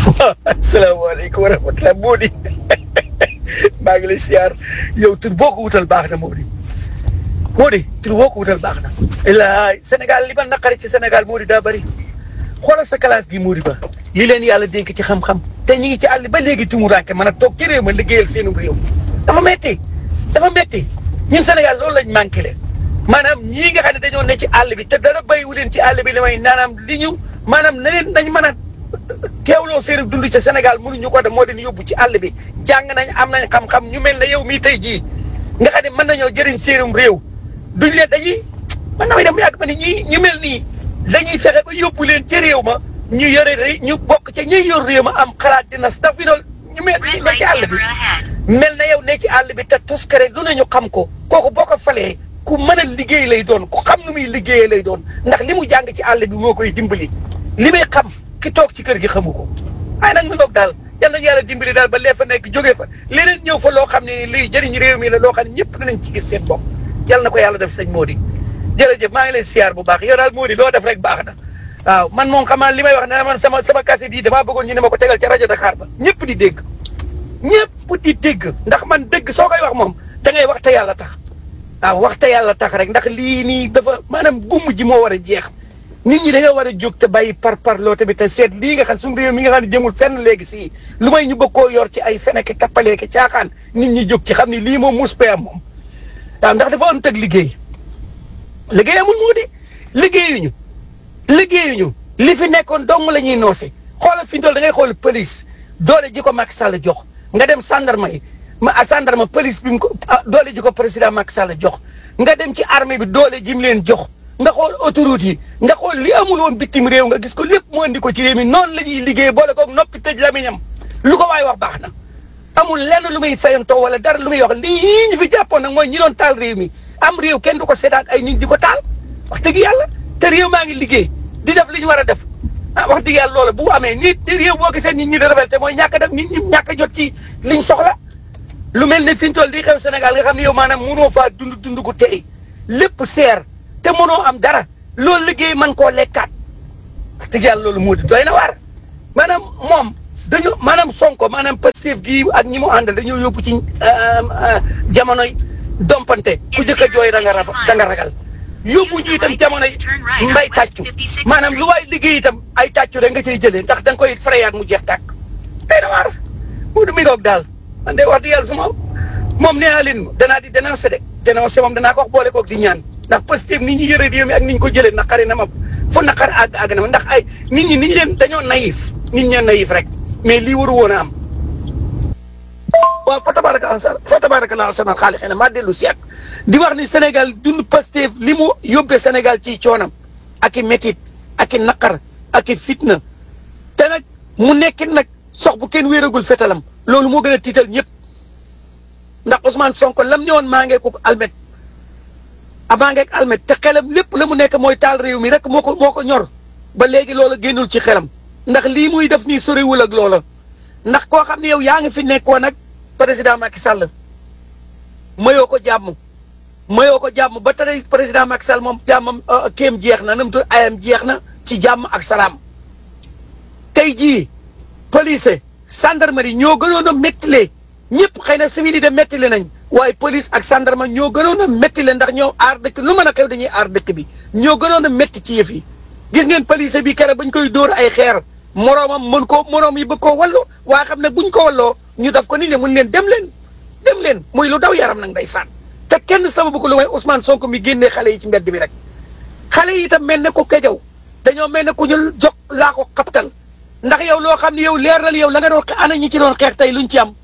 asalaamaaleykum wa rahmatulah Mody maa ngi lay siyaar yow tur boo ko wutal baax na Mody Mody tur boo ko wutal baax na. ilaay Sénégal li ma naqari ci Sénégal Mody daa bëri xoolal sa classe gi Mody ba li leen yàlla dénk ci xam-xam te ñi ngi ci àll ba léegi tumuraanke mën a toog ci réew ma liggéeyal seenu réew dafa metti dafa metti ñun Sénégal loolu lañ manqué leen maanaam ñii nga xam ne dañoo ne ci àll bi te dara béyiwu leen ci àll bi li may naanaam li ñu maanaam na leen nañ mën a teewloo seen dund ca Sénégal mënuñu ko def moo leen yóbbu ci àll bi jàng nañ am nañ xam-xam ñu mel ne yow mii tey jii nga xam ne mën nañoo jëriñ seenum réew duñ leen dañuy man damay dem yàgg ma ne ñii ñu mel nii dañuy fexe ba yóbbu leen ci réew ma ñu yore ré ñu bokk ca ñuy yor réew ma am xalaat dina staf fi noonu ñu mel nii ne ci àll bi mel na yow ne ci àll bi te tuskare lu ne ñu xam ko kooku boo ko falee ku mën a liggéey lay doon ku xam nu muy liggéeyee lay doon ndax li mu jàng ci àll bi moo koy dimbali li may xam ki toog ci kër gi xamu ko waaye nag mu ngoog daal yal nañu yàlla dimbali daal ba lee fa nekk jógee fa leneen ñëw fa loo xam ne lii jëriñ réew mi la loo xam ne ñëpp dinañ ci gis seen bopp yal na ko yàlla def sëñ Mody jërëjëf maa ngi lay siyaar bu baax yow daal Mody loo def rek baax na waaw man moom xam naa li may wax ne man sama sama cassette yi damaa bëggoon ñu ne ma ko tegal ca rajo Dakar ba ñëpp di dégg ñëpp di dégg ndax man dégg soo koy wax moom da ngay wax te yàlla tax waaw wax te yàlla tax rek ndax lii nii dafa maanaam gumm ji moo war a jeex nit ñi dañoo war a jóg te bàyyi par parloo tamit te seet lii nga xam suñu réew mi nga xam ne jëmul fenn léegi si lu may ñu bëgg koo yor ci ay feneke tappaleeke caaxaan nit ñi jóg ci xam ni lii moom mus am moom waaw ndax dafa am tëg liggéey liggéey amul moo di liggéeyuñu liggéeyuñu li fi nekkoon dong la ñuy noose xoolal fi ñu toll da ngay xool police doole ji ko Macky Sall jox nga dem gendarme yi ma gendarme police bi mu ko doole ji ko président Macky Sall jox nga dem ci armée bi doole ji mu leen jox nga xool autoroute yi nga xool li amul woon bitim réew nga gis ko lépp mu andi ko ci réew mi noonu la ñuy liggéey boole koog noppi tëj lamiñam lu ko waay wax baax na amul lenn lu muy fayantoo wala dara lu muy wax lii ñu fi jàppoon nag mooy ñi doon taal réew mi am réew kenn du ko seetaan ay nit di ko taal wax dëgg yàlla te réew maa ngi liggéey di def li ñu war a def ah wax dëgg yàlla loola bu amee nit réew boo gisee nit ñi di révolté mooy ñàkk a def nit ñi ñàkk a jot ci liñ soxla lu mel ne fi ñu toll di xew Sénégal nga xam ne yow maanaam mënoo faa dund dund gu tey lépp seer te mënoo am dara loolu liggéey man koo lekkaat wax dëgg yàlla loolu moo di doy na waar maanaam moom dañoo maanaam sonko maanaam Pastef gii ak ñi mu àndal dañoo yóbbu ci jamonoy dompante ku jëkk a jooy da nga da nga ragal yóbbu ñu itam jamonoy mbay tàccu maanaam lu waay liggéey itam ay tàccu rek nga cay jëlee ndax da nga koy frayaat mu jeex tàkk doy na waar mu du mi ngoog daal man de wax dëgg yàlla su ma moom nee naa leen danaa di dénoncé de dénoncé moom danaa ko wax boole koog di ñaan ndax Pastef nit ñi yëre réew mi ak ni ñu ko jëlee naqari na ma fu naqar àgg àgg na ma ndax ay nit ñi niñ leen dañoo naïf nit ñeen naïf rek mais lii waru woon a am waaw fa tabaraka fa tabaraka la sanal xaali xëy na maa dellu si at di wax ni Sénégal dund Pastef li mu yóbbee Sénégal ci coonam ak i métit ak i naqar ak i fitna te nag mu nekkit nag sox bu kenn wéeragul fetalam loolu moo gën a tiital ñëpp ndax Ousmane Sonko lam ñëwoon maa ngee ko almet a maa ngeek almet te xelam lépp la mu nekk mooy taal réew mi rek moo ko moo ko ñor ba léegi loola génnul ci xelam ndax lii muy def nii soriwul ak loola ndax koo xam ne yow yaa ngi fi nekkoon ak président Macky Sall mayoo ko jàmm mayoo ko jàmm ba tey président Macky Sall moom jàmmam kéem jeex na nam tu ayam jeex na ci jàmm ak salaam tey jii police gendarmerie ñoo gënoon a méttile ñëpp xëy na civil yi de méttile nañ waaye police ak gendarme ñoo gënoon a méttile ndax ñoo aar dëkk lu mën a xew dañuy aar dëkk bi ñoo gënoon a métti ci yëf yi gis ngeen police bi kere bañ koy dóor ay xeer moroomam mën ko moroom yi bëgg koo wallu waaye xam ne buñ ko walloo ñu daf ko nit ne mun leen dem leen dem leen muy lu daw yaram nag nday saan te kenn sababu ko lu may Ousmane Sonko mi génnee xale yi ci mbedd bi rek xale yi itam mel ne ko kejaw dañoo mel ne ku ñu jox laa ko xaptal ndax yow loo xam ne yow leer na yow la nga doon ana ñi ci doon xeex tey luñ ci am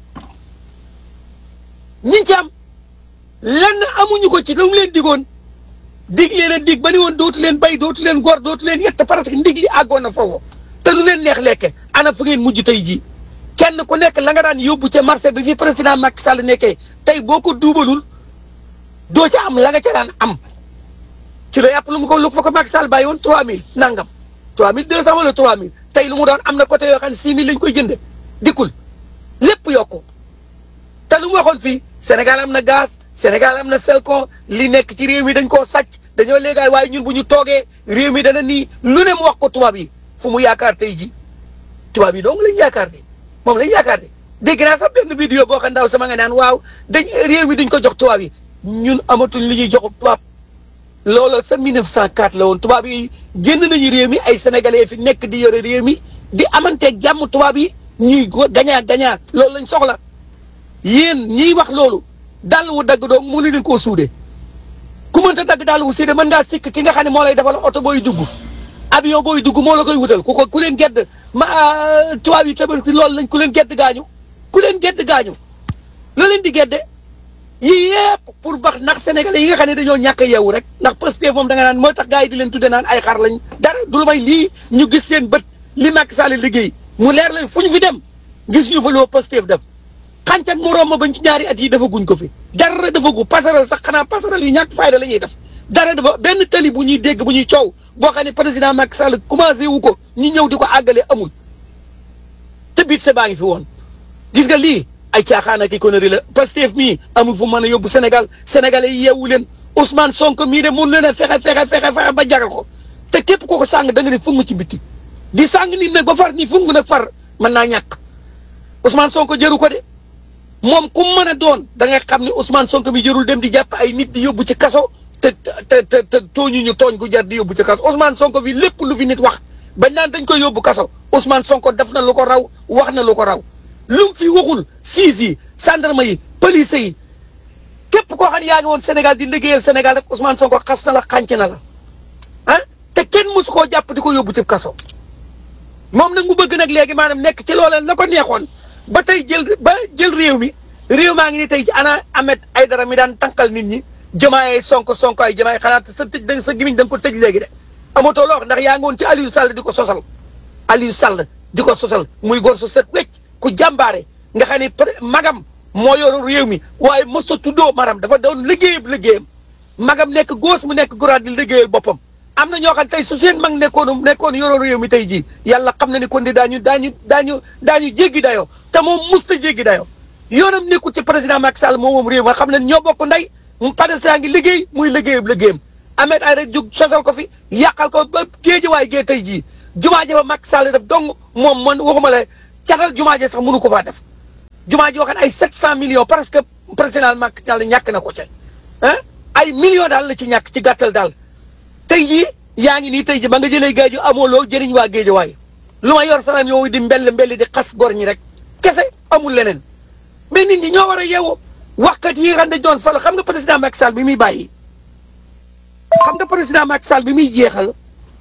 ñi ci am lenn amuñu ko ci lu mu leen digoon dig leen a dig ba ni woon dootu leen bay dootu leen gor dootu leen yett parce que ndig li àggoon na foofu te lu leen neex lekke ana fu ngeen mujj tey jii kenn ku nekk la nga daan yóbbu ca marché bi fi président Macky Sall nekkee tey boo ko duubalul doo ca am la nga ca daan am ci la yàpp lu mu ko lu fa ko Macky Sall bàyyi woon 3000 nangam 3200 wala 3000 tey lu mu doon am na côté yoo xam ne 6000 lañ koy jënde dikkul lépp yokku te lu mu waxoon fii Sénégal am na gaz Sénégal am na selcon li nekk ci réew mi dañ koo sàcc dañoo léegaay waaye ñun bu ñu toogee réew mi dana nii lu ne mu wax ko tubaab yi fu mu yaakaar tey ji tubaab yi donc lañ yaakaar de moom lañ yaakaar de dégg naa sax benn vidéo boo xam ndaw sama nga naan waaw dañ réew mi duñ ko jox tubaab yi ñun amatuñ li ñuy jox tubaab loolu sa 1904 la woon tubaab yi génn nañu réew mi ay sénégalais fi nekk di yore réew mi di amanteeg jàmm tubaab yi ñuy gañaa gañaa loolu lañ soxla yéen ñiy wax loolu dàll wu dagg doom mënu leen koo suude ku mënta dagg dàll wu suude mën ngaa sikk ki nga xam ne moo lay defal oto booy dugg avion booy dugg moo la koy wutal ku ko ku leen gedd ma tubaab yi tamit loolu lañ ku leen gedd gaañu ku leen gedd gaañu la leen di gedde yii yëpp pour bax ndax sénégalais yi nga xam ne dañoo ñàkk a yeewu rek ndax Pastef moom da nga naan moo tax gars yi di leen tudde naan ay xar lañ dara du lu may lii ñu gis seen bët li Macky Sall liggéey mu leer leen fu ñu fi dem gis ñu fa loo Pastef def xànc ak moroom ma bañ ci ñaari at yi dafa guñ ko fi dara dafa gu passerelle sax xanaa passerelle yu ñàkk fayda la ñuy def dara dafa benn tali bu ñuy dégg bu ñuy coow boo xam ne président Macky Sall commencé wu ko ñu ñëw di ko àggale amul te biit sa baa ngi fi woon gis nga lii ay caaxaan ak i connerie la Pastef mii amul fu mën a yóbbu Sénégal sénégalais yi yeewu leen Ousmane Sonko mii de mun leen a fexe fexe fexe fexe ba jagal ko te képp koo ko sàng da nga ne fungu ci bitti di sàng nit nag ba far ni fungu nag far mën naa ñàkk Ousmane Sonko jëru ko de moom ku mën a doon da nga xam ne Ousmane Sonko mi jërul dem di jàpp ay nit di yóbbu ci kaso te te te te tooñu ñu tooñ gu jar di yóbbu ci kaso Ousmane Sonko bi lépp lu fi nit wax bañ naan dañ koy yóbbu kaso Ousmane Sonko def na lu ko raw wax na lu ko raw lu mu fi waxul siis yi gendarme yi police yi képp koo xam ne yaa ngi woon Sénégal di liggéeyal Sénégal rek Ousmane Sonko xas na la xànc na la ah te kenn mosu koo jàpp di ko yóbbu ci kaso moom nag mu bëgg nag léegi maanaam nekk ci looleen la ko neexoon ba tey jël ba jël réew mi réew maa ngi ni tey ci ana Ahmed Aïdara mi daan tànkal nit ñi jamaay sonko sonko ay jamaay xanaa sa tëj da sa gimiñ da nga ko tëj léegi de amatoo loo wax ndax yaa ngi woon ci Aliou Sall di ko sosal Aliou Sall di ko sosal muy góor su set wecc ku jàmbaare nga xam ne magam moo yoru réew mi waaye mos a tuddoo maram dafa doon liggéeyam liggéeyam magam nekk góos mu nekk góoraat di liggéeyal boppam am na ñoo xam tey su seen mag nekkoon nekkoon yoro réew mi tey jii yàlla xam na ni kon di daañu daañu daañu daañu jéggi dayoo te moom musta jéggi dayoo yoonam nekkul ci président Macky Sall moom moom réew nga xam ne ñoo bokk ndey mu padesa ngi liggéey muy liggéeyam liggéeyam Ahmed ay rek jug sosal ko fi yàqal ko ba géej waay gee tey jii jumaa ji fa Macky Sall def dong moom man waxuma la catal jumaa ji sax mënu ko faa def jumaa ji waxoon ay 700 millions parce que président Macky Sall ñàkk na ko ca ah ay millions daal la ci ñàkk ci gàttal daal tey jii yaa ngi nii tey jii ba nga jëlee géej amoo loo jëriñ waa géej waay lu ma yor salaam yow di mbell mbelli di xas gor ñi rek kese amul leneen mais nit ñi ñoo war a yeewu waxkat yi nga xam ne doon fal xam nga président Macky Sall bi muy bàyyi xam nga président Macky Sall bi muy jeexal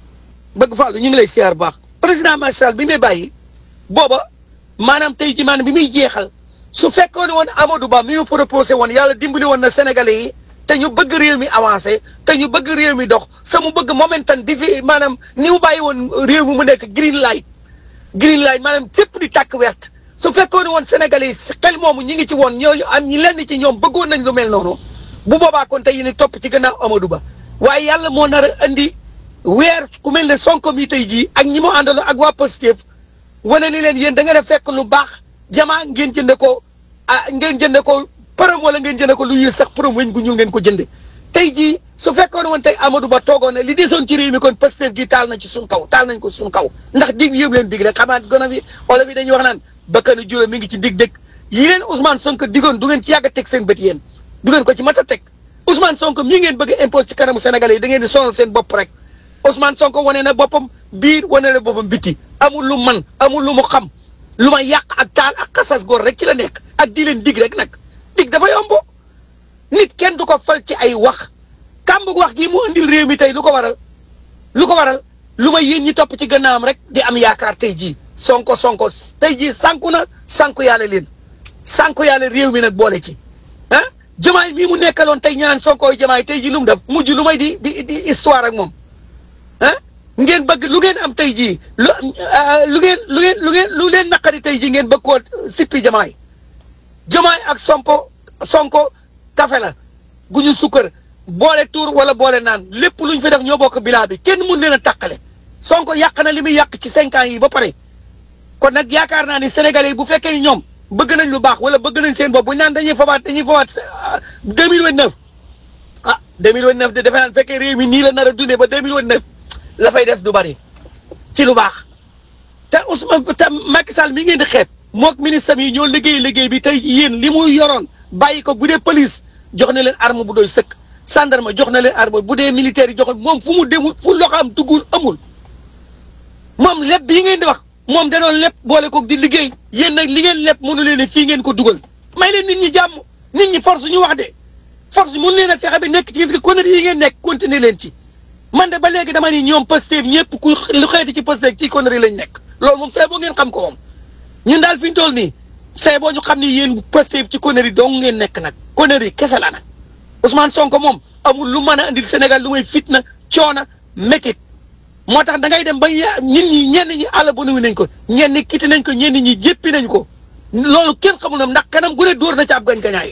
bëgg fàllu ñu ngi lay siyaar baax président Macky Sall bi muy bàyyi booba maanaam tey jii maanaam bi muy jeexal su fekkoon woon Amadou Ba mi mu proposé woon yàlla dimbali woon na Sénégalais yi te ñu bëgg réew mi avancé te ñu bëgg réew mi dox sa mu bëgg momentan di fi maanaam ni mu bàyyi woon réew mi mu nekk green light green light maanaam fépp di tàkk wert su fekkoon woon Sénégalais yi xel moomu ñi ngi ci woon ñooñu am ñi lenn ci ñoom bëggoon nañ lu mel noonu bu boobaa kon tey ni topp ci gannaaw Amadou Ba waaye yàlla moo nar a andi weer ku mel ne Sonko mi tey jii ak ñi mu àndaloo ak waa Pastef wane ni leen yéen da ngeen a fekk lu baax jamaa ngeen jënde ko ah ngeen jënde ko përëm wala ngeen jënde ko lu yées sax përëm weñ gu ñuul ngeen ko jënde tey jii su fekkoon woon tey Amadou Ba toogoon ne li desoon ci réew mi kon Pastef gi taal na ci suñ kaw taal nañ ko suñ kaw ndax dig yëpp leen dig rek xamaat gona bi wala bi dañuy wax naan bakkanu juróom mi ngi ci dig dëkk yi leen Ousmane Sonko digoon du ngeen ci yàgg a teg seen bët yéen du ngeen ko ci mas a teg Ousmane Sonko mii ngeen bëgg a impose ci kanamu Sénégalais yi da ngeen di sonal seen bopp rek Ousmane Sonko wane na boppam biir wane na boppam biti amul lu man amul lu mu xam lu ma yàq ak taal ak xasas góor rek ci la nekk ak di leen dig rek nag dig dafa yomb nit kenn du ko fal ci ay wax kàmb wax gii mu indil réew mi tey lu ko waral lu ko waral lu ma yéen ñi topp ci gannaawam rek di am yaakaar tey jii sonko sonko tey jii sànku na sànku yàlla leen sànku yàlla réew mi nag boole ci ah jamaay mii mu nekkaloon tey ñaan sonko jamaay tey jii lu mu def mujj lu may di di di histoire ak moom ah ngeen bëgg lu ngeen am tey jii lu lu ngeen lu ngeen lu ngeen lu leen naqari tey jii ngeen bëgg koo sippi jamaay jamaay ak sompo sonko kafe la gu ñu sukkar boole tuur wala boole naan lépp lu ñu fi def ñoo bokk bilaa bi kenn mun leen a tàqale sonko yàq na li muy yàq ci cinq ans yi ba pare kon nag yaakaar naa ni sénégalais yi bu fekkee ni ñoom bëgg nañ lu baax wala bëgg nañ seen bopp bu ñu naan dañuy fabaat dañuy fabaat deux mille vingt neuf ah deux mille vingt neuf de defe naa fekkee réew mi nii la nar a dundee ba deux mille vingt neuf la fay des du bari ci lu baax te Ousmane tam Macky Sall mi ngeen di xeeb mook ministre yi ñoo liggéey liggéey bi tey yéen li muy yoroon bàyyi ko bu dee police jox na leen arme bu doy sëkk gendarme jox na leen arme bu dee militaire yi jox moom fu mu demul fu loxo am duggul amul moom lépp bii ngeen di wax moom da doon lépp boole ko di liggéey yéen nag li ngeen lépp mënu leen ne fii ngeen ko dugal may leen nit ñi jàmm nit ñi force ñu wax de force mun leen a fexe ba nekk ci gis nga conneries yi ngeen nekk continuer leen ci man de ba léegi dama ni ñoom Pastef ñëpp ku lu xeeti ci Pastef ci conneries lañ nekk loolu moom say boo ngeen xam ko moom ñun daal fi ñu toll nii say boo ñu xam ni yéen Pastef ci conneries dong ngeen nekk nag conneries kese la nag Ousmane Sonko moom amul lu mën a andil Sénégal lu may fitna coona métit moo tax da ngay dem ba ya nit ñi ñenn ñi àll ba nuyu nañ ko ñenn ñi kiti nañ ko ñenn ñi jéppi nañ ko loolu kenn xamul na ndax kanam gu ne dóor na ci ab gañ gañaay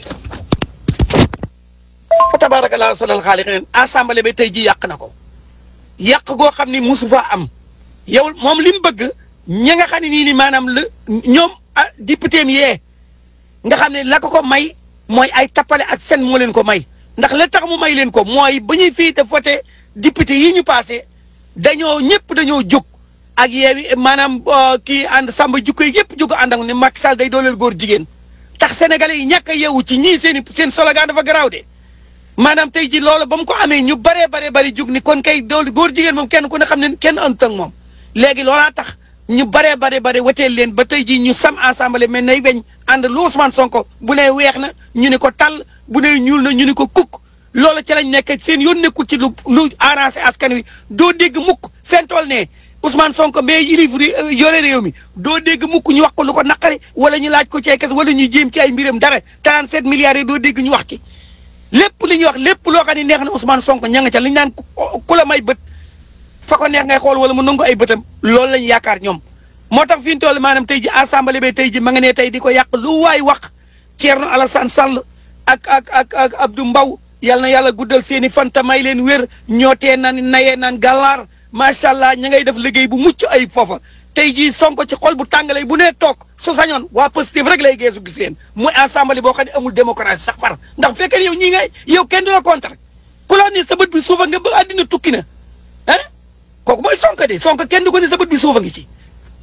fa tabarakallah salal xaaliqin assemblée ba tey ji yàq na ko yàq goo xam ni musu fa am yow moom li mu bëgg ñi nga xam ne nii ni maanaam la ñoom ah député mi yee nga xam ne la ko ko may mooy ay tappale ak fen moo leen ko may ndax la tax mu may leen ko mooy ba ñuy fii te voté député yi ñu passé dañoo ñëpp dañoo jóg ak yeewi maanaam kii ànd samba jukko yi yëpp jóg ànd ak ne Macky Sall day dooleel góor jigéen tax sénégalais yi ñàkk a yeewu ci ñii seen i seen slogan dafa garaaw de maanaam tey ji loolu ba mu ko amee ñu baree baree bari jóg ni kon kay dool góor jigéen moom kenn ku ne xam ne kenn àndut ak moom léegi loolaa tax ñu baree baree bare wateel leen ba tey ji ñu sam assemblée mais nay weñ ànd lu Ousmane Sonko bu ne weex na ñu ne ko tàll bu ne ñuul na ñu ne ko kukk loolu ci lañ nekk seen yoon nekkul ci lu lu arrangé askan wi doo dégg mukk fentool ne Ousmane Sonko mais yilif yore réew mi doo dégg mukk ñu wax ko lu ko naqari wala ñu laaj ko ci ay kes wala ñu jéem ci ay mbiram dara 37 milliards yi doo dégg ñu wax ci lépp li ñuy wax lépp loo xam ne neex na Ousmane Sonko ña nga ca li ñu naan ku la may bët fa ko neex ngay xool wala mu nangu ay bëtam loolu lañ yaakaar ñoom moo tax fi ñu toll maanaam tey ji assemblée ba tey ji ma nga ne tey di ko yàq lu waay wax Thierno Alassane Sall ak ak ak ak Abdou Mbow yal na yàlla guddal seen i fan te may leen wér ñoo tee naan nayee naan gàllaar macha allah ña ngay def liggéey bu mucc ay foofa tey jii Sonko ci xol bu tàngalee bu nee toog su sañoon waa Pastef rek lay geesu gis leen muy assemblée boo xam ne amul démocratie sax far ndax bu fekkee yow ñii ngay yow kenn du la contre ku la ne sa bët bi suufa nga ba àddina tukki na ah kooku mooy Sonko de Sonko kenn du ko ne sa bët bi suufa ngi ci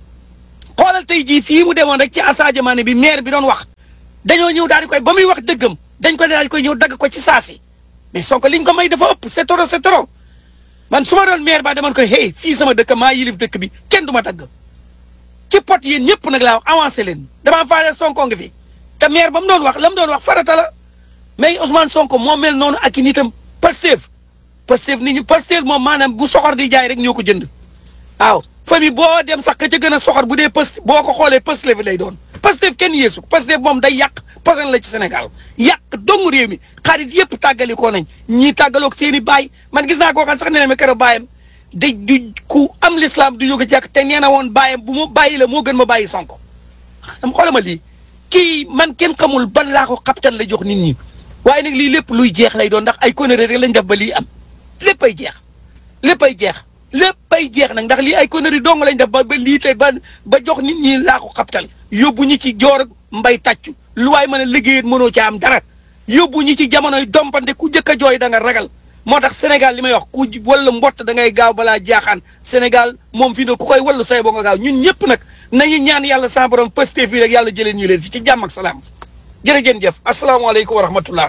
xoolal tey jii fii mu demoon rek ci Assadia Mané bi maire bi doon wax dañoo ñëw daal di koy ba muy wax dëggam dañ ko daal di koy ñëw dagg ko ci saasi mais Sonko liñ ko may dafa ëpp c'est trop c'est trop man su ma doon maire ba demoon koy hey fii sama dëkk maa yilif dëkk bi kenn du ma dagg ci pot yéen ñëpp nag laa wax avancé leen damaa faale Sonko nga fi te maire ba mu doon wax la mu doon wax farata la mais Ousmane Sonko moo mel noonu ak i nitam Pastef Pastef nit ñi Pastef moom maanaam bu soxor di jaay rek ñoo ko jënd waaw famille boo dem sax ka ca gën a soxor bu dee Pastef boo ko xoolee Pastef lay doon Pastef kenn yeesu Pastef moom day yàq posen la ci Sénégal yàq dong réew mi xarit yëpp tàggali ko nañ ñii tàggaloog seen i baay man gis naa koo xam sax nee na ma keroog baayam da du ku am l'islam du jóge jàkk te nee na woon baayam bu ma bàyyi la moo gën ma bàyyi Sonko dama xoolal ma lii kii man kenn xamul ban laa ko xaptal la jox nit ñi waaye nag lii lépp luy jeex lay doon ndax ay conneries rek lañ def ba lii am léppay jeex léppay jeex léppay jeex nag ndax lii ay conneries dong lañ def ba ba lii tey ba ba jox nit ñi laa ko xaptal yóbbu ñi ci joor mbay tàccu lu waay mën a liggéeyee mënoo ca am dara yóbbu ñi ci jamonoy dompante ku jëkk a jooy da nga ragal moo tax Sénégal li may wax ku walla mbott da ngay gaaw balaa jaaxaan Sénégal moom fii ne ku koy wallu say boo nga gaaw ñun ñëpp nag nañu ñaan yàlla sa borom Pastef fii rek yàlla jëleen ñu leen fi ci jàmm ak salaam jërëjëf jëf asalaamaaleykum wa rahmatullah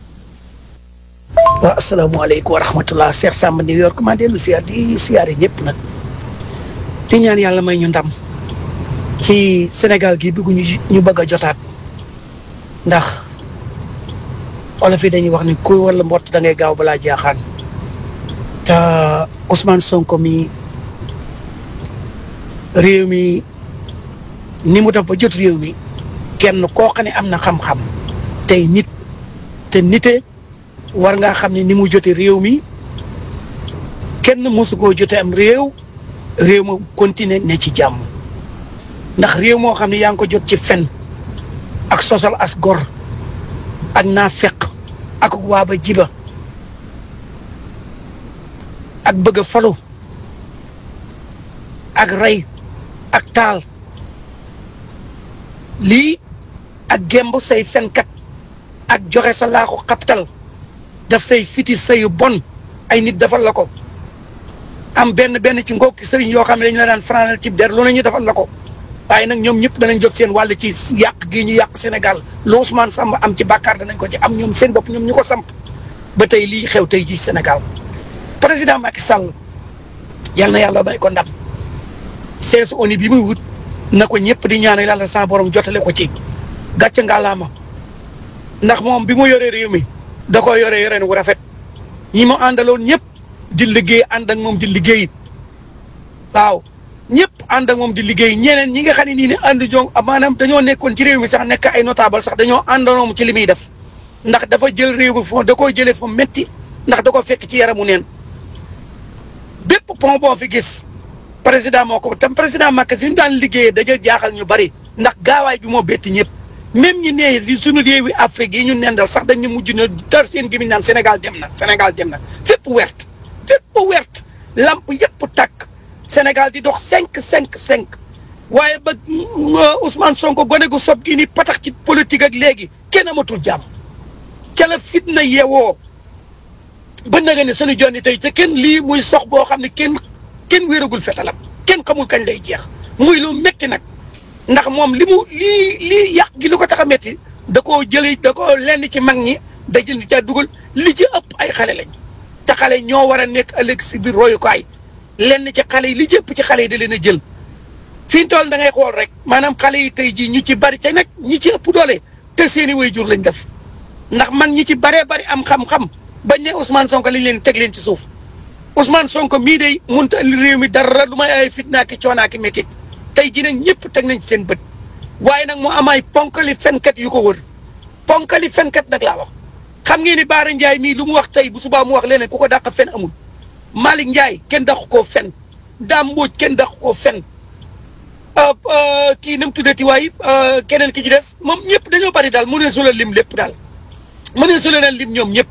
waaw asalaamaaleykum wa rahmatullah Cheikh Samba New York maa dellu siyaar di siyaare ñëpp nag di ñaan yàlla may ñu ndam ci Sénégal gi bëgg ñu ñu bëgg a jotaat ndax olof yi dañuy wax ni kuy walla mbott da ngay gaaw balaa jaaxaan te Ousmane Sonko mi réew mi ni mu def ba jot réew mi kenn koo xam ne am na xam-xam tey nit te nite war ngaa xam ne ni mu jote réew mi kenn mosu koo jote am réew réew ma continuer ne ci jàmm ndax réew moo xam ne yaa ngi ko jot ci fen ak sosal as gor ak naa feq ak waaba jiba ak bëgg a falu ak rey ak taal lii ak gemb say fenkat ak joxe sa laa ko xaptal daf say fitis sayu bon ay nit defal la ko am benn benn ci ngokki sëriñ yoo xam ne dañu la daan fanaanal ci der lu ne ñu defal la ko waaye nag ñoom ñëpp danañ jot seen wàll ci yàq gi ñu yàq Sénégal lu Ousmane Samba am ci bàkkaar danañ ko ci am ñoom seen bopp ñoom ñu ko samp ba tey lii xew tey ji Sénégal président Macky Sall yal na yàlla bay ko ndam seesu ONU bi muy wut na ko ñëpp di ñaanal yàlla sa borom jotale ko ci gàcce ngalaama ndax moom bi mu yoree réew mi da ko yore yoreen wu rafet ñi mu àndaloon ñëpp di liggéey ànd ak moom di liggéey waaw ñëpp ànd ak moom di liggéey ñeneen ñi nga xam ne nii ne ànd ñoo maanaam dañoo nekkoon ci réew mi sax nekk ay notable sax dañoo àndanoom ci li muy def ndax dafa jël réew mi foo da koo jëlee fa métti ndax da ko fekk ci yaramu neen bépp pont boo fi gis président moo ko tam président Macky si ñu daan liggéeyee dañoo jaaxal ñu bari ndax gaawaay bi moo betti ñëpp même ñi nee li suñu réewi Afrique yi ñu nendal sax dañu mujj na tar seen gémmiñ naan Sénégal dem na Sénégal dem na fépp wert fépp wert lamp yëpp takk Sénégal di dox cinq cinq cinq waaye ba Ousmane Sonko gone gu sob gi ni patax ci politique ak léegi kenn amatul jàmm ca la fitna yeewoo ba nga ne suñu jonni tey te kenn lii muy sox boo xam ne kenn kenn wéeragul fetalam kenn xamul kañ lay jeex muy lu métti nag ndax moom li mu lii lii yàq gi lu ko tax a métti da koo jëlee da koo lenn ci mag ñi da jël di ca dugal li ci ëpp ay xale lañ te xale ñoo war a nekk ëllëg si biir royukaay lenn ci xale yi li ci ëpp ci xale yi da leen a jël fi ñu toll da ngay xool rek maanaam xale yi tey jii ñu ci bari ca nag ñi ci ëpp doole te seeni waajur lañ def ndax mag ñi ci baree bari am xam-xam bañ ne Ousmane Sonko lañ leen teg leen ci suuf Ousmane Sonko mii day mënut a indi réew mi dara lu may ay fitna ki coonaa ki métit tey jii nag ñëpp teg nañ ci seen bët waaye nag mu am ay ponkali fenkat yu ko wër ponkali fenkat nag laa wax xam ngeen ni Baara Ndiaye mii lu mu wax tey bu subaa mu wax leneen ku ko dàq fen amul Malick Ndiaye kenn dàq koo fen Dame Mbodj kenn dàq koo fen kii nam tuddati waay keneen ki ci des moom ñëpp dañoo bari daal mu ne su la lim lépp daal mu ne su la lim ñoom ñëpp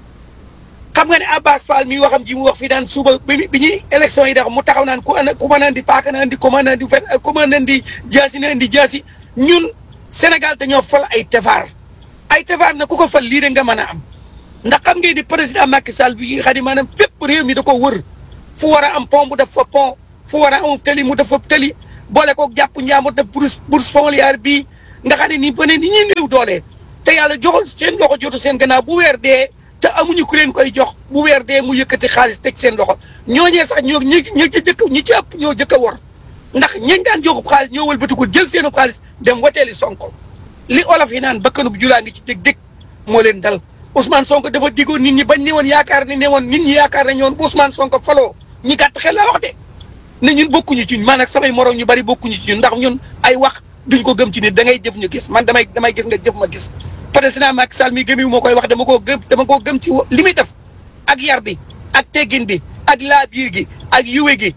xam nga ne Abbas Fall mi waxam ji mu wax fii daan suba bi bi ñuy élection yi dax mu taxaw naan ku ana ku mën a andi paaka na andi ku mën a andi fen ku mën a andi jaasi na andi jaasi ñun Sénégal dañoo fal ay tefaar ay tefaar na ku ko fal lii de nga mën a am ndax xam ngeen ni président Macky Sall bi nga xam ne maanaam fépp réew mi da ko wër fu war a am pont mu def fa pont fu war a am tëli mu def fa tëli boole koog jàpp njaamu def bourse bourse familiale bii nga xam ne nii ba ne ni ñuy néew doole te yàlla joxul seen loxo jotu seen gannaaw bu weer dee te amuñu ku leen koy jox bu weer dee mu yëkkati xaalis teg seen loxo ñooñee sax ñoo ñi ñi ci jëkk ñi ci ëpp ñoo jëkk a wor ndax ñañ daan joxub xaalis ñoo wëlbatikul jël seenu xaalis dem wateeli Sonko li olof yi naan bakkanub julaa ngi ci dég dég moo leen dal Ousmane Sonko dafa diggoon nit ñi bañ ne woon yaakaar ne ne woon nit ñi yaakaar nañ woon bu Ousmane Sonko faloo ñi gàtt xel laa wax de ne ñun bokkuñu ci ñun man ak samay morom ñu bari bokkuñu ci ñun ndax ñun ay wax duñ ko gëm ci nit da ngay jëf ñu gis man damay damay gis nga jëf ma gis président Macky Sall mi gëmi moo koy wax dama koo gëm dama koo gëm ci li muy def ak yar bi ak teggin bi ak laabiir gi ak yuwe gi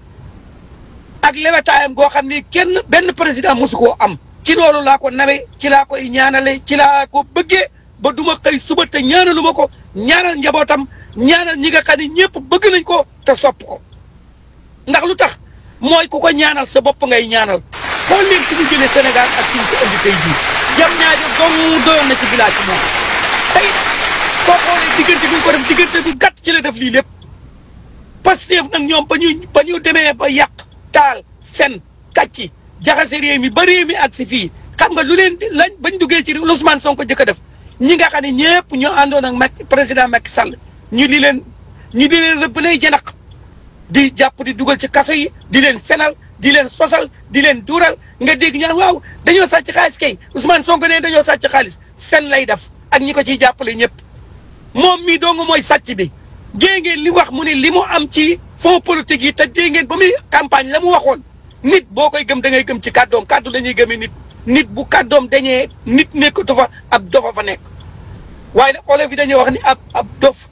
ak lewetaayam goo xam ni kenn benn président mosu koo am ci loolu laa ko nawe ci laa koy ñaanale ci laa ko bëggee ba duma xëy suba te ñaanalu ma ko ñaanal njabootam ñaanal ñi nga xam ne ñëpp bëgg nañ ko te sopp ko ndax lu tax mooy ku ko ñaanal sa bopp ngay ñaanal xool leen ci ñu jëlee Sénégal ak ci ñu ko indi tey jii jam ñaajo dong doyoon na ci village ci moom tey soo xoolee diggante bi ñu ko def diggante bu gàtt ci la def lii lépp Pastef nag ñoom ba ñu ba ñu demee ba yàq taal fen kàcci jaxase réew mi ba réew mi ak si fii xam nga lu leen di lañ bañ duggee ci Ousmane Sonko jëkk a def ñi nga xam ne ñëpp ñoo àndoon ak Macky président Macky Sall ñu di leen ñu di leen rëbb lay janax di jàpp di dugal ci kaso yi di leen fenal di leen sosal di leen duural nga dégg ñaan waaw dañoo sàcc xaalis kay Ousmane Sonko ne dañoo sàcc xaalis fen lay def ak ñi ko ciy jàppale ñëpp moom mii dong mooy sàcc bi dégg ngeen li wax mu ne li mu am ci fonds politique yi te dégg ngeen ba muy campagne la mu waxoon nit boo koy gëm da ngay gëm ci kàddoom kàddu dañuy gëmee nit nit bu kàddoom dañee nit nekkatu fa ab dofa fa nekk waaye nag olof yi dañuy wax ni ab ab dof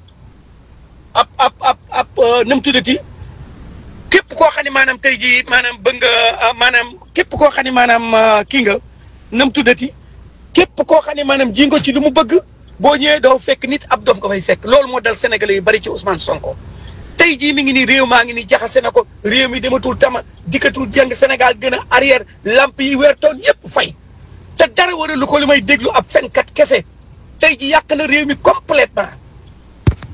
ab ab ab ab nu mu tuddati képp koo xam ne maanaam tey jii maanaam bëgg nga maanaam képp koo xam ne maanaam kii nga nu mu tuddati képp koo xam ne maanaam ji nga ci lu mu bëgg boo ñëwee doo fekk nit ab dof nga fay fekk loolu moo dal Sénégalais yu bari ci Ousmane Sonko. tey jii mi ngi nii réew maa ngi nii jaxase na ko réew mi dematul tama dikkatul jàng Sénégal gën a arrière lamp yi weertoon yëpp fay te dara waralu ko li may déglu ab fenkat kese tey ji yàq na réew mi complètement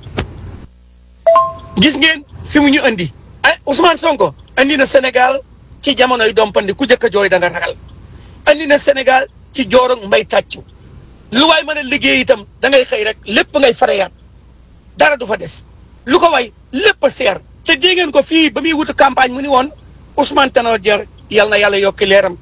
gis ngeen fi mu ñu andi ay Ousmane Sonko andi na Sénégal ci jamonoy dompandi ku jëkk a jooy da nga ragal andi na Sénégal ci joorog mbay tàccu lu waay mën a liggéey itam da ngay xëy rek lépp ngay fareyaat dara du fa des lu ko way lépp a seer te dégg ngeen ko fii ba muy wutu campagne mu ni woon Ousmane Tanor Dieng yal na yàlla yokki leeram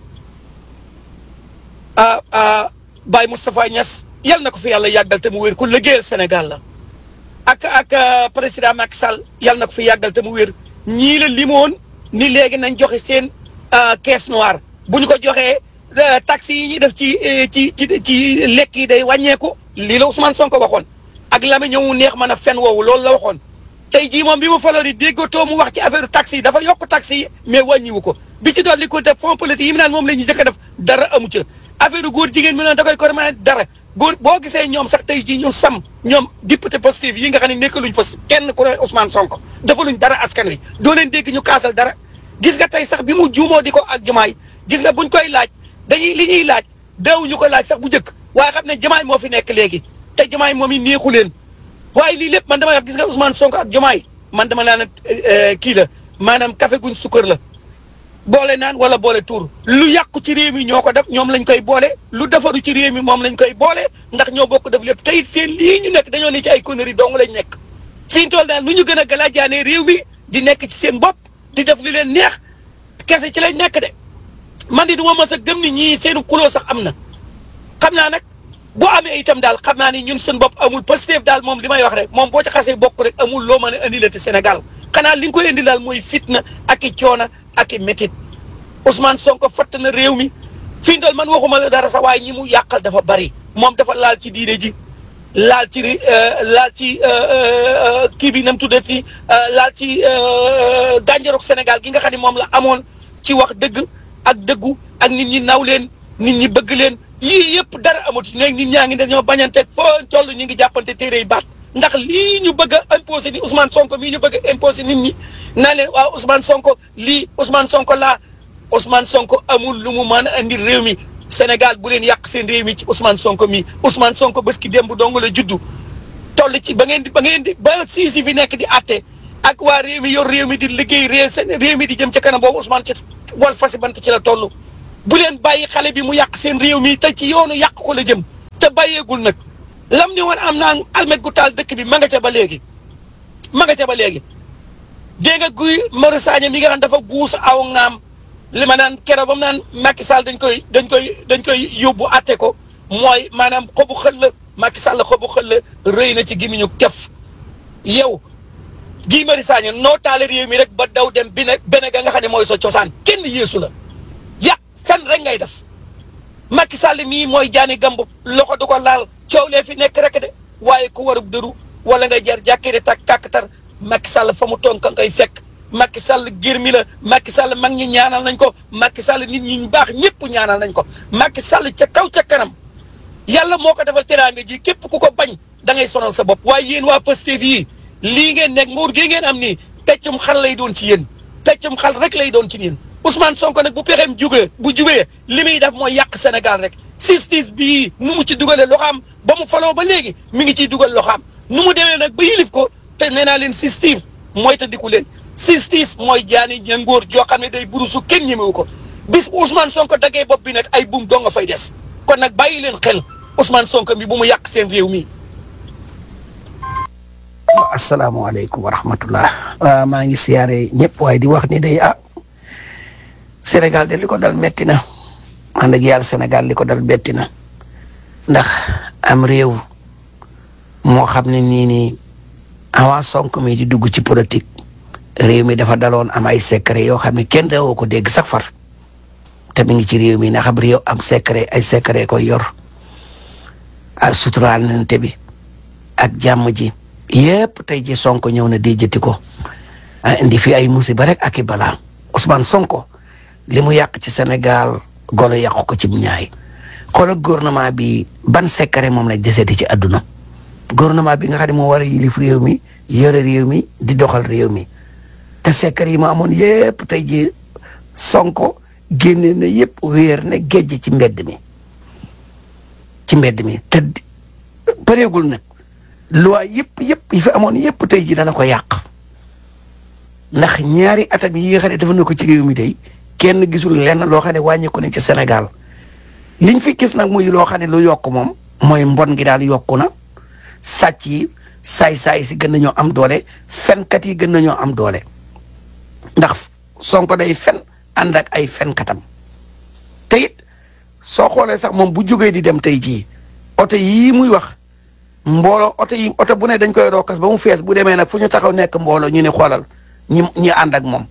ah ah Baye Moustapha Niass yal na ko fi yàlla yàggal te mu wér ku liggéeyal Sénégal la ak ak président Macky Sall yal na ko fi yàggal te mu wér ñii la limoon ni léegi nañ joxe seen caisse noire bu ñu ko joxee taxes yi ñuy def ci ci ci ci lekk yi day wàññeeku lii la Ousmane Sonko waxoon ak la ma ñëw neex mën a fen woowu loolu la waxoon tey jii moom bi mu faloo di déggatoo mu wax ci affaire taxes yi dafa yokk taxes yi mais wàññiwu ko bi ci dolli ko def fonds politique yi mu naan moom la ñuy jëkk a def dara amu ca affaire góor jigéen mi noonu da koy kormane dara góor boo gisee ñoom sax tey jii ñu sam ñoom député positif yi nga xam ne nekkaluñ fa kenn ku ne Ousmane Sonko defaluñ dara askan wi doo leen dégg ñu kaasal dara gis nga tey sax bi mu juumoo di ko ak jamaay gis nga buñ koy laaj dañuy li ñuy laaj daaw ñu ko laaj sax bu njëkk waaye xam ne jamaay moo fi nekk léegi te jamaay moom i neexu leen waaye lii lépp man dama wax gis nga Ousmane Sonko ak jamaay man dama naan kii la maanaam café guñ sukkër la boole naan wala boole tuur lu yàqu ci réew mi ñoo ko def ñoom lañ koy boole lu defaru ci réew mi moom lañ koy boole ndax ñoo bokk def lépp te it seen lii ñu nekk dañoo ne ci ay conneries dong lañ nekk fi ñu toll daal nu ñu gën a galaajaanee réew mi di nekk ci seen bopp di def li leen neex kese ci lañ nekk de man di du ma mës a gëm ni ñii seenu xuloo sax am na xam naa nag boo amee itam daal xam naa ni ñun suñu bopp amul Pastef daal moom li may wax rek moom boo ci xasee bokk rek amul loo mën a indi la te Sénégal xanaa li nga koy indi daal mooy fitna ak i coona ak i métit Ousmane Sonko fatt na réew mi fi mu toll man waxuma la dara sax waaye ñi mu yàqal dafa bari moom dafa laal ci diine ji laal ci laal ci kii bi nam tuddati laal ci gànjaroog Sénégal gi nga xam ne moom la amoon ci wax dëgg ak dëggu ak nit ñi naw leen nit ñi bëgg leen yii yëpp dara amatu léegi nit ñaa ngi dañoo bañante foo toll ñu ngi jàppante téere yi baat ndax lii ñu bëgg a imposé ni Ousmane Sonko mii ñu bëgg a imposé nit ñi naa leen waaw Ousmane Sonko lii Ousmane Sonko laa Ousmane Sonko amul lu mu mën a andi réew mi Sénégal bu leen yàq seen réew mi ci Ousmane Sonko mi Ousmane Sonko bés ki démb dong la juddu toll ci ba ngeen di ba ngeen di ba sii si fi nekk di àtte ak waa réew mi yor réew mi di liggéey réew seen réew mi di jëm ca kanam boobu Ousmane ci wal fasi bant ci la toll. bu leen bàyyi xale bi mu yàq seen réew mi te ci yoonu yàq ko la jëm te bàyyeegul nag lam ni woon am naa almet gu taal dëkk bi ma nga ca ba léegi ma nga ca ba léegi dégg nga guy Mari Sagna mi nga xam dafa guus aw ngaam li ma naan keroog ba mu naan Macky Sall dañ koy dañ koy dañ koy yóbbu atte ko mooy maanaam xobu xël la Macky Sall xobu xël la rëy na ci gimiñu kef yow Guy Mari Sagna noo taale réew mi rek ba daw dem bi ne bene ga nga xam ne mooy sa cosaan kenn yéesu la yàq fen rek ngay def Macky Sall mii mooy jaani gamb loxo du ko laal coow lee fi nekk rek de waaye ku warub dëru wala ngay jar jàkkiri tak kàkkatar Macky Sall fa mu toon ka ngay fekk Macky Sall gir mi la Macky Sall mag ñi ñaanal nañ ko Macky Sall nit ñi ñu baax ñëpp ñaanal nañ ko Macky Sall ca kaw ca kanam yàlla moo ko defal teraanga ji képp ku ko bañ da ngay sonal sa bopp waaye yéen waa Pastef yii lii ngeen nekk nguur gi ngeen am nii peccum xal lay doon ci yéen peccum xal rek lay doon ci yéen Ousmane Sonko nag bu pexeem jugee bu jubee li muy def mooy yàq Sénégal rek justice bii nu mu ci dugalee loxaam ba mu faloo ba léegi mi ngi ciy dugal loxaam nu mu demee nag ba yilif ko te nee naa leen justice mooy te diku leen justice mooy jaani ñangóor joo xam ne day burusu kenn ñemewu ko bis bu Ousmane Sonko daggee bopp bi nag ay buum doo nga fay des kon nag bàyyi leen xel Ousmane Sonko mi bu mu yàq seen réew mi. asalaamaaleykum wa rahmatullah maa ngi siyaare ñëpp waaye di wax ni day ah Sénégal de li ko dal metti na man dëgg yàlla Sénégal li ko dal betti na ndax am réew moo xam ne nii nii avant Sonko mi di dugg ci politique réew mi dafa daloon am ay secret yoo xam ne kenn dawoo ko dégg sax far te mi ngi ci réew mi ndax am réew am secret ay secret koy yor ak suturaal nante bi ak jàmm ji yépp tey ji Sonko ñëw na di jëti ko ah indi fi ay musiba rek ak i balaa Ousmane Sonko li mu yàq ci Sénégal golo yàqu ko ci ñaay xoolal gouvernement bi ban secret moom lañ deseeti ci àdduna gouvernement bi nga xam ne moo war a yilif réew mi yore réew mi di doxal réew mi te secret yi ma amoon yépp tey ji Sonko génne na yépp wéer na géej ci mbedd mi ci mbedd mi te pareegul nag loi yëpp yëpp yi fi amoon yëpp tey ji dana ko yàq ndax ñaari atam yi nga xam ne dafa na ko ci réew mi tey kenn gisul lenn loo xam ne wàññeeku ne ci Sénégal liñ fi gis nag muy loo xam ne lu yokk moom mooy mbon gi daal yokku na sàcc yi saay-saay si gën nañoo am doole fenkat yi gën nañoo am doole ndax Sonko day fen ànd ak ay fenkatam te it soo xoolee sax moom bu jógee di dem tey jii oto yii muy wax mbooloo oto yi oto bu ne dañ koy rokkas ba mu fees bu demee nag fu ñu taxaw nekk mbooloo ñu ne xoolal ñi ñi ànd ak moom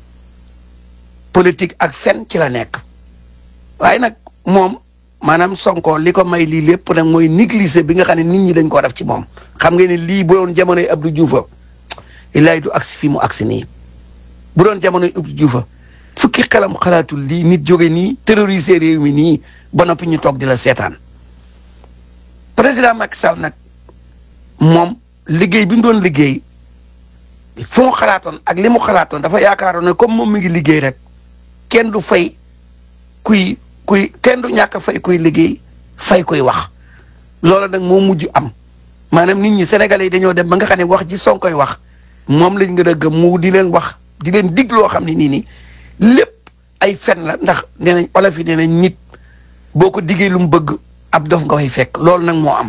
politique ak fen ci la nekk waaye nag moom maanaam Sonko li ko may lii lépp nag mooy négliger bi nga xam ne nit ñi dañ koo def ci moom xam nga ne lii bu doon jamonoy Abdou Diouf illaay du agsi fi mu agsi nii bu doon jamonoy Abdou Diouf fukki xelam xalaatul lii nit jóge nii terroriser réew mi nii ba noppi ñu toog di la seetaan président Macky Sall nag moom liggéey bi mu doon liggéey fu mu xalaatoon ak li mu xalaatoon dafa yaakaaroon ne comme moom mi ngi liggéey rek kenn du fay kuy kuy kenn du ñàkk a fay kuy liggéey fay kuy wax loolu nag moo mujj am maanaam nit ñi sénégalais yi dañoo dem ba nga xam ne wax ji Sonko koy wax moom lañ gën a gëm mu di leen wax di leen dig loo xam ne nii nii lépp ay fen la ndax nee nañ olof yi nee nañ nit boo ko diggee lu mu bëgg ab dof nga koy fekk loolu nag moo am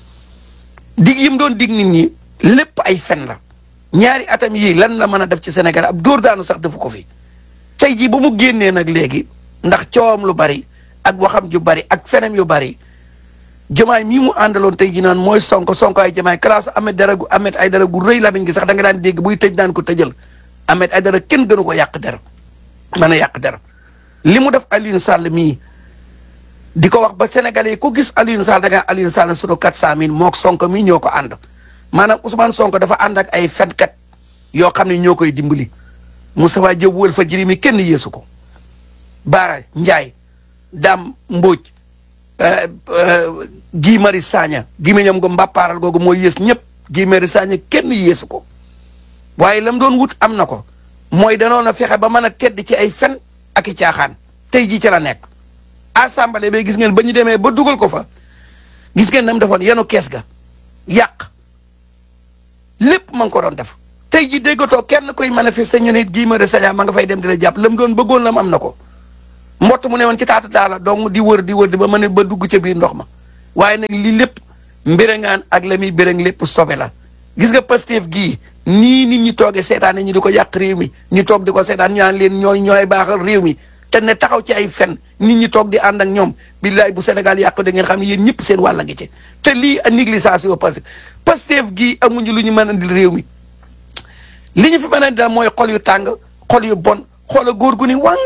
dig yi mu doon dig nit ñi lépp ay fen la ñaari atam yii lan la mën a def ci Sénégal ab dóor daanu sax defu ko fi tey jii ba mu génnee nag léegi ndax coowam lu bari ak waxam ju bari ak fenem yu bari jamaay mii mu àndaloon tey jii naan mooy sonko sonko ay jamaay classe amet dara gu amet ay dara gu rëy lamiñ gi sax da nga daan dégg buy tëj daan ko tëjal amet ay dara kenn gënu ko yàq der mën a yàq der li mu def Alioune Sall mii di ko wax ba sénégalais yi ku gis Alioune Sall da nga Alioune Sall sunu 400000 mook sonko mii ñoo ko ànd maanaam Ousmane Sonko dafa ànd ak ay fenkat yoo xam ne ñoo koy dimbali Moustapha Diop wël fa jëri mi kenn yeesu ko Baara Ndiaye Dame Mbodj Guy Marius Sagna gi ma ñam ko mbàppaaral googu mooy yées ñëpp Guy Marius Sagna kenn yeesu ko waaye lam doon wut am na ko mooy danoon a fexe ba mën a tedd ci ay fen ak i caaxaan tey jii ci la nekk assemblée ba gis ngeen ba ñu demee ba dugal ko fa gis ngeen nam defoon yenu kees ga yàq lépp ma ngi ko doon def tey ji déggatoo kenn koy manifester ñu ne Guy Marius Sagna ma nga fay dem di la jàpp la mu doon bëggoon la mu am na ko mbott mu ne woon ci taatu daala donc di wër di wër di ba mën a ba dugg ca biir ndox ma waaye nag lii lépp mbérangaan ak la muy bérang lépp sobe la gis nga Pastef gii nii nit ñi toogee seetaan ñu di ko yàq réew mi ñu toog di ko seetaan ñu naan leen ñooy ñooy baaxal réew mi te ne taxaw ci ay fen nit ñi toog di ànd ak ñoom billaay bu Sénégal yàqu da ngeen xam ne yéen ñëpp seen wàll ngi ci te lii a négligence parce que Pastef gii amuñu lu ñu mën a indil réew mi li ñu fi mën a indil mooy xol yu tàng xol yu bon xoola góor gu ni wàng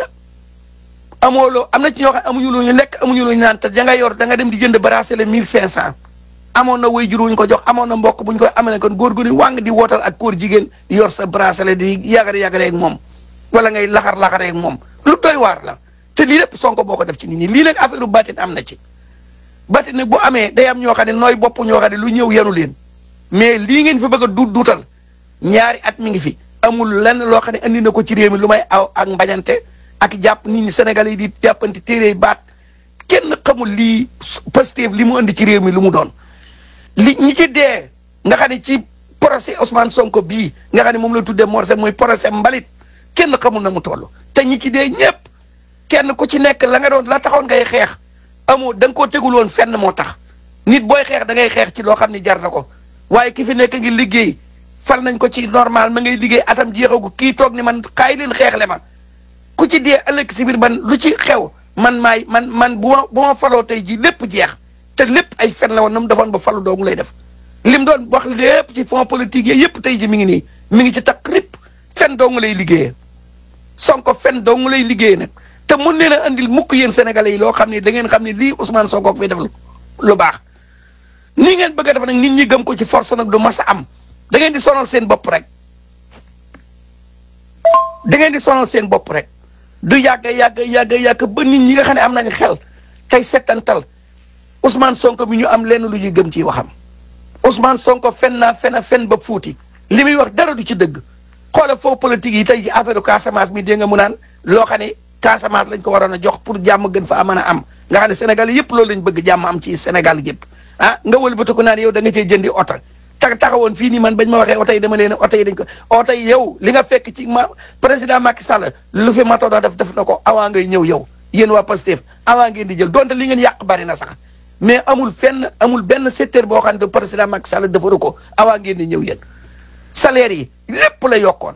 amoo loo am na ci ñoo xam amuñu lu ñu lekk amuñu lu ñu naan te da nga yor da nga dem di jënd bracelet mille cinq cent amoon na way jur wuñ ko jox amoon na mbokk buñ ko amee kon góor gu ni wàng di wootal ak góor jigéen yor sa bracelet di yàggare yàggare ak moom wala ngay laxar laxare ak moom lu doy waar la te lii lépp sonko boo ko def ci nit ñi lii nag affaire batin am na ci batin nag bu amee day am ñoo xam ne nooy bopp ñoo xam ne lu ñëw yanu leen mais lii ngeen fi bëgg a duut duutal ñaari at mi ngi fi amul lenn loo xam ne andi na ko ci réew mi lu may aw ak mbañante ak jàpp nit ñi Sénégal yi di jàppante téere baat kenn xamul lii Pastef li mu andi ci réew mi lu mu doon li ñi ci dee nga xam ne ci procès Ousmane Sonko bii nga xam ne moom la tuddee morse muy procès mbalit kenn xamul na mu toll te ñi ci dee ñëpp kenn ku ci nekk la nga doon la taxoon ngay xeex amoo da nga koo tegul woon fenn moo tax nit booy xeex da ngay xeex ci loo xam ne jar na ko waaye ki fi nekk ngi liggéey fal nañ ko ci normal ma ngay liggéey atam jeexagu kii toog ni man kaay leen xeexle ma ku ci dee ëllëg si biir ban lu ci xew man maay man man bu ma bu ma faloo tey jii lépp jeex te lépp ay fen la woon na mu defoon ba falu doomu lay def lim doon wax lépp ci fond politique yi yëpp tey ji mi ngi nii mi ngi ci takk lépp fen doomu lay liggéeyee Sonko fen doomu lay liggéeyee nag te mun leen a andil mukk yéen sénégalais yi loo xam ne da ngeen xam ne lii Ousmane Sonko fi def lu baax nii ngeen bëgg a def nag nit ñi gëm ko ci force nag du mas a am da ngeen di sonal seen bopp rek da ngeen di sonal seen bopp rek du yàgg yàgg yàgg yàgg ba nit ñi nga xam ne am nañ xel tey settantal Ousmane Sonko mi ñu am lenn lu ñuy gëm ci waxam Ousmane Sonko fen naa fen a fen ba fuuti li muy wax dara du ci dëgg xoola faux politique yi tey ji affaire Casamance mi dégg nga mu naan loo xam ne Casamance lañ ko waroon a jox pour jàmm gën fa mën a am nga xam ne Sénégal yëpp loolu lañ bëgg jàmm am ci Sénégal yëpp ah nga wëlbati ko naan yow da nga cee jëndi oto tax taxawoon fii nii man bañ ma waxee oto yi dama leen oto yi dañ ko oto yi yow li nga fekk ci ma président Macky Sall lu fi mato def def na ko avant ngay ñëw yow yéen waa Pastef avant ngeen di jël donte li ngeen yàq bari na sax mais amul fenn amul benn secteur boo xam ne président Macky Sall defaru ko avant ngeen di ñëw yéen salaire yi lépp la yokkoon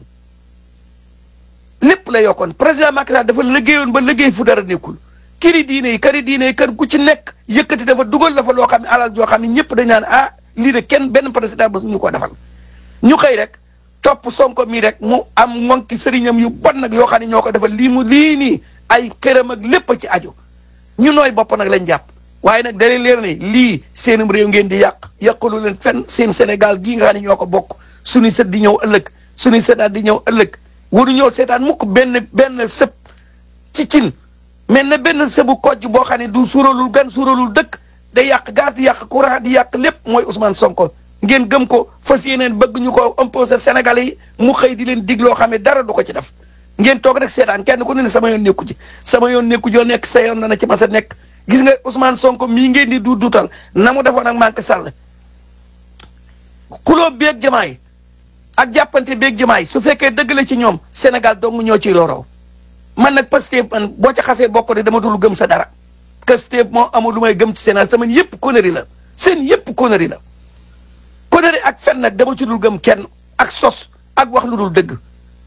lépp la yokkoon président Macky Sall dafa liggéeyoon ba liggéey fu dara nekkul këri diine yi këri diine yi kër gu ci nekk yëkkati dafa dugal dafa loo xam ne alal joo xam ne ñëpp dañ naan ah lii de kenn benn président ba ñu ko defal ñu xëy rek topp sonko mii rek mu am ngonki sëriñam yu bon nag yoo xam ne ñoo ko defal lii mu lii nii ay këram ak lépp ci aju ñu nooy bopp nag lañ jàpp waaye nag da leen leer ne lii seenum réew ngeen di yàq yàqalu leen fenn seen Sénégal gii nga xam ne ñoo ko bokk suñuy sët di ñëw ëllëg suñuy sëtaat di ñëw ëllëg waru ñëw seetaan mukk benn benn sëb ci cin mel na benn sëbu kojj boo xam ne du suuralul gan suuralul dëkk day yàq gaz di yàq courant di yàq lépp mooy Ousmane Sonko ngeen gëm ko fas yéeneen bëgg ñu ko imposer Sénégalais yi mu xëy di leen dig loo xam ne dara du ko ci def ngeen toog rek seetaan kenn ku ne ne sama yoon nekku ci sama yoon nekku joo nekk sa yoon na na ci mas a nekk gis nga Ousmane Sonko mii ngeen di du duutal na mu defoon ak Macky Sall kuloo beeg jamaay ak jàppante beeg jamaay su fekkee dëgg la ci ñoom Sénégal dong ñoo ciy loroo man nag Pastef man boo ca xasee bokk de dama dul gëm sa dara Pastef moo amul lu may gëm ci Sénégal sama yëpp connerie la seen yëpp connerie la connerie ak fen nag dama ci dul gëm kenn ak sos ak wax lu dul dëgg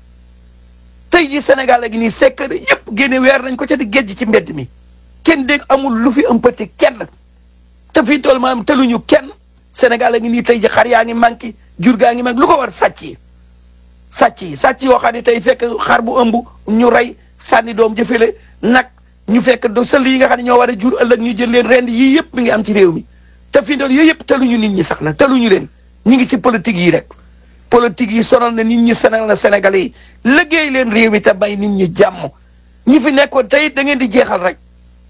tey ji Sénégal a ngi nii secret yëpp génne weer nañ ko ca di géej ci mbedd mi kenn dégg amul lu fi ëmpati kenn te fii tool maanaam teluñu kenn Sénégal a ngi nii tey ji xar yaa ngi manqué jur gaa ngi manqué lu ko war sàcc yi sàcc yi sàcc yoo xam ne tey fekk xar bu ëmb ñu rey sànni doom jëfele nag ñu fekk do sël yi nga xam ne ñoo war a jur ëllëg ñu jël leen rend yii yëpp mi ngi am ci réew mi te fii doon yooyu yëpp teluñu nit ñi sax na teluñu leen ñu ngi si politique yi rek politique yi sonal na nit ñi sonal na Sénégalais yi liggéey leen réew mi te bay nit ñi jàmm ñi fi nekkoon tey da ngeen di jeexal rek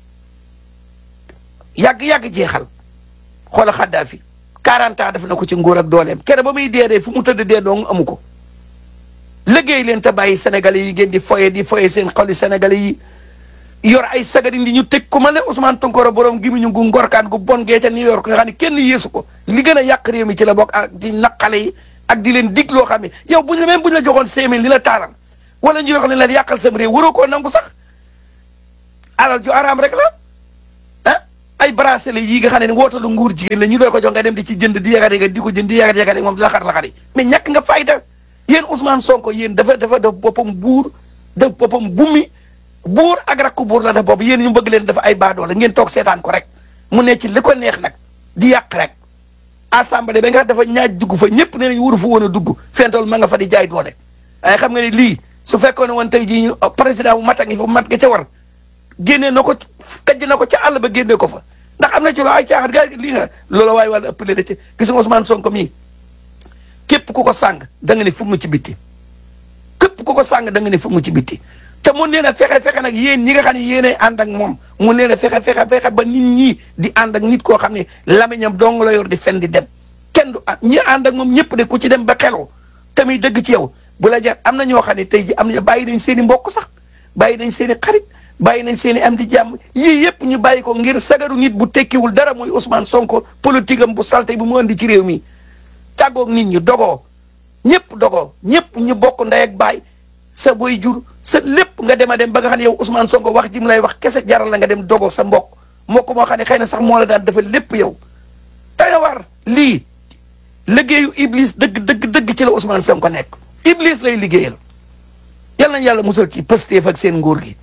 yàgg-yàgg jeexal xoola Xaddaafi 40 ans def na ko ci nguur ak dooleem kere ba muy dee dee fu mu tëdd dee dong amu ko liggéey leen te bàyyi sénégalais yi ngeen di foye di foye seen xoli sénégalais yi yor ay sagari di ñu teg ku ma ne Ousmane Tounkara borom gi mu ñu gu ngorkaan gu bon gee ca New York nga xam ne kenn yeesu ko li gën a yàq réew mi ci la bokk ak di naqale yi ak di leen dig loo xam ne yow buñ la même buñ la joxoon cinq mille li la taaral wala ñu wax ne la yàqal sam réew waroo koo nangu sax alal ju araam rek la ah ay bracelet yi nga xam ne wootalu nguur jigéen la ñu doon ko jox nga dem di ci jënd di yagat yagat di ko jënd di yagat yagat moom di laxar laxari mais ñàkk nga fayda yéen Ousmane Sonko yéen dafa dafa def boppam buur def boppam bummi buur ak rakku buur la def bopp yéen ñu bëgg leen dafa ay baadoo la ngeen toog seetaan ko rek mu ne ci li ko neex nag di yàq rek assemblée ba nga dafa ñaaj dugg fa ñëpp nee nañ wuru fa woon a dugg fentool ma nga fa di jaay doole waaye xam nga ne lii su fekkoon ne woon tey jii ñu président bu mat a ngi fa mat nga ca war génnee na ko kajj na ko ca àll ba génnee ko fa ndax am na ci loo ay caaxaan gaa lii nga loola waaye wàlla ëppale da ci gis nga Ousmane Sonko mii képp ku ko sàng da nga ne fu mu ci bitti képp ku ko sàng da nga ne fu mu ci bitti te mun leen a fexe fexe nag yéen ñi nga xam ne yéenay ànd ak moom mun leen a fexe fexe fexe ba nit ñi di ànd ak nit koo xam ne lamiñam dong la yor di fen di dem kenn du ñi ànd ak moom ñëpp de ku ci dem ba xelu tamit dëgg ci yow bu la jar am na ñoo xam ne tey ji am na bàyyi nañ seen i mbokk sax bàyyi nañ seen i xarit bàyyi nañ seen i am di jàmm yii yëpp ñu bàyyi ko ngir sagaru nit bu tekkiwul dara muy Ousmane Sonko politique am bu salte bi mu andi ci réew mi tàggoog nit ñi dogoo ñëpp dogoo ñëpp ñu bokk ndey ak baay sa boy jur sa lépp nga dem a dem ba nga xam ne yow Ousmane Sonko wax ji mu lay wax kese jaral la nga dem dogoo sa mbokk mbokk moo xam ne xëy na sax moo la daan defal lépp yow. doy na war lii liggéeyu Iblis dëgg dëgg dëgg ci la Ousmane Sonko nekk Iblis lay liggéeyal yal nañu yàlla musal ci Pastef ak seen nguur gi.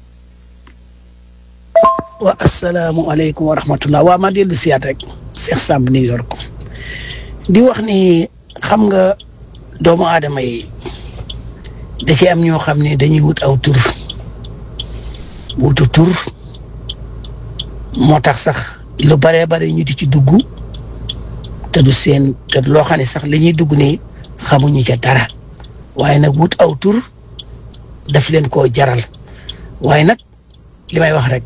wa asalaamualeykum wa rahmatullah waa ma dellu siyaat rek Cheikh Samb New York di wax ni xam nga doomu aadama yi da ci am ñoo xam ne dañuy wut aw tur wutu tur moo tax sax lu baree bare ñu di ci dugg te du seen te loo xam ne sax li ñuy dugg nii xamuñu ca dara waaye nag wut aw tur daf leen koo jaral waaye nag li may wax rek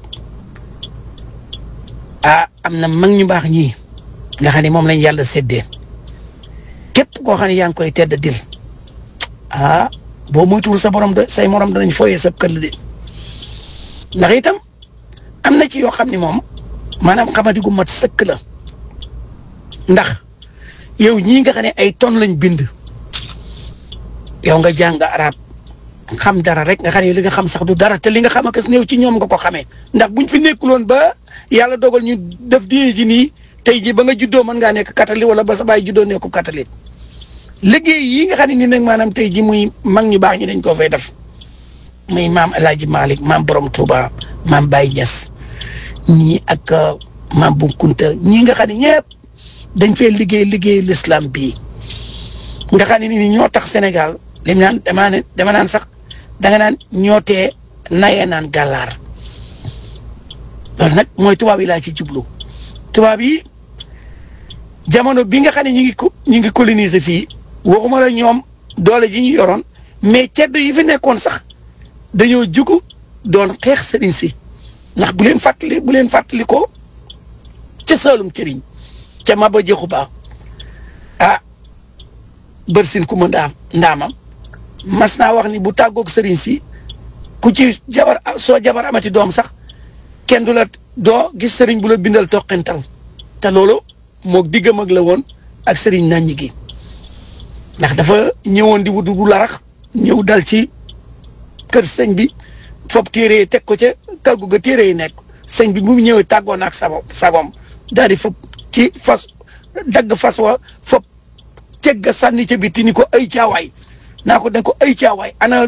ah am na mag ñu baax ñii nga xam ne moom lañ yàlla séddee képp koo xam ne yaa ngi koy tedd dil ah boo moytuwul sa borom de say morom danañ fooyee sa këll de ndax itam am na ci yoo xam ne moom maanaam xamadi gu mat sëkk la ndax yow ñii nga xam ne ay tonnes lañ bind yow nga jàng arab xam dara rek nga xam ne li nga xam sax du dara te li nga xam ak néew ci ñoom nga ko xamee ndax buñ fi nekkuloon ba yàlla dogal ñu def diine ji nii tey ji ba nga juddoo mën ngaa nekk catholique wala ba sa baay juddoo nekku catholique liggéey yi nga xam ne ni nag maanaam tey ji muy mag ñu baax ñi dañ koo fay def muy maam El Hadj Malick maam Borom Touba maam Baye Niass ñii ak maam Bu Kunta ñii nga xam ne ñëpp dañ fee liggéey liggéey l'islam bii nga xam ne ni ñoo tax Sénégal li mu naan damaa ne dama naan sax danga naan ñoo tee nayee naan gàllaar loolu nag mooy tubaab yi laa ci jublu tubaab yi jamono bi nga xam ne ñu ngi ko ñu ngi coloniser fii waxuma la ñoom doole ji ñu yoroon mais cedd yi fi nekkoon sax dañoo jugu doon xeex sëriñ si ndax bu leen fàttali bu leen fàttali ko ca Saalum cëriñ ca Maba Jaxu Ba ah bërsin ku ma ndaam ndaamam mas naa wax ni bu tàggoog sëriñ si ku ci jabar soo jabar amati doom sax kenn du la doo gis sëriñ bu la bindal toqental te loolu moo diggam ak la woon ak sëriñ naññi gi ndax dafa ñëwoon di wut bu larax ñëw dal ci kër sëñ bi fob téere yi teg ko ca kàggu ga téere yi nekk sëñ bi bu mu ñëwee tàggoon ak sago sagom daal di fob ci fas dagg fas wa fob teg ga sànni ca biti ni ko ay caawaay naa ko dañ ko ay caawaay ana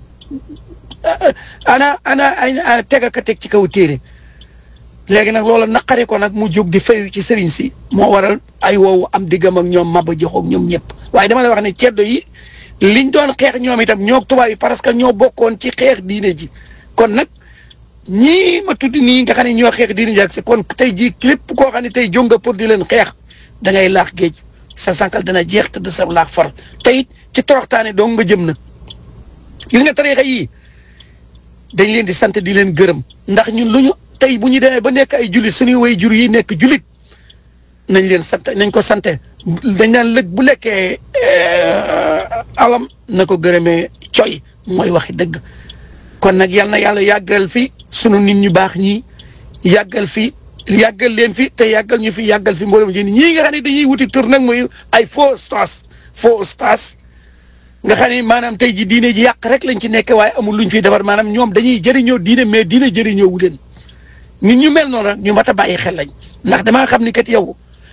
ana ana teg ka teg ci kaw téere léegi nag loolu naqari ko nag mu jóg di fayu ci sëriñ si moo waral ay woowu am diggam ak ñoom Maba Jaxu ak ñoom ñëpp waaye dama la wax ne ceddo yi liñ doon xeex ñoom itam ñoo tubaab yi parce que ñoo bokkoon ci xeex diine ji kon nag ñii ma tudd nii nga xam ne ñoo xeex diine ji ak si kon tey jii lépp koo xam ne tey jóg nga pour di leen xeex da ngay laax géej sa sànqal dana jeex te de sa laax far te it ci toroxtaane dong nga jëm nag gis nga tariixa yii dañ leen di sant di leen gërëm ndax ñun lu ñu tey bu ñu demee ba nekk ay jullit suñuy way jur yi nekk jullit nañ leen sant nañ ko sante dañ naan lëg bu lekkee alam na ko gërëmee coy mooy waxi dëgg kon nag yal na yàlla yàggal fi sunu nit ñu baax ñii yàggal fi yàggal leen fi te yàggal ñu fi yàggal fi mboolem jën ñii nga xam ne dañuy wuti tur nag mooy ay faux stas faux stas nga xam ne maanaam tey ji diine ji yàq rek lañ ci nekk waaye amul luñ fiy defar maanaam ñoom dañuy jëriñoo diine mais diine jëriñoo wu leen nit ñu mel noonu nag ñu mat a bàyyi xel lañ ndax damaa xam ni kat yow